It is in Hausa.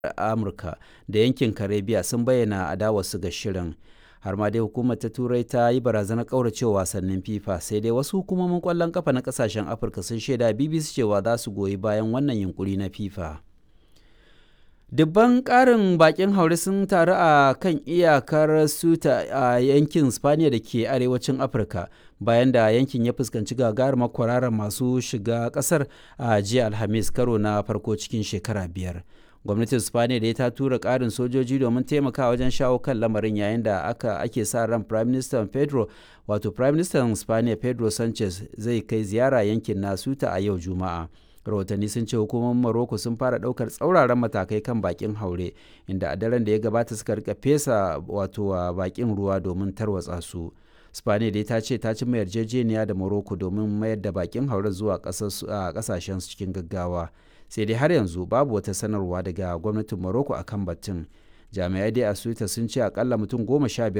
amurka da yankin karibiya sun bayyana adawarsu ga shirin har ma dai hukumar ta turai ta yi barazanar kauracewa wasannin fifa sai dai wasu hukumomin kwallon kafa na kasashen afirka sun shaida bbc cewa za su goyi bayan wannan yunkuri na fifa dubban karin bakin haure sun taru a kan iyakar suta a yankin spaniya da ke arewacin afirka bayan da yankin ya fuskanci gagarumar kwararar masu shiga kasar a jiya alhamis karo na farko cikin shekara biyar gwamnatin spaniya da ta tura karin sojoji domin taimaka wajen shawo kan lamarin yayin da aka ake sa ran prime minister pedro wato prime minister spaniya pedro sanchez zai kai ziyara yankin na suta a yau juma'a rahotanni sun ce hukumomin morocco sun fara daukar tsauraran matakai kan bakin haure inda a daren da ya gabata suka rika fesa wato bakin ruwa domin tarwatsa su spaniya dai ta ce ta cimma yarjejeniya da morocco domin mayar da bakin haure zuwa kasashen cikin gaggawa sai dai har yanzu babu wata sanarwa daga gwamnatin morocco akan batun jami'ai dai a suita sun ce akalla mutum goma sha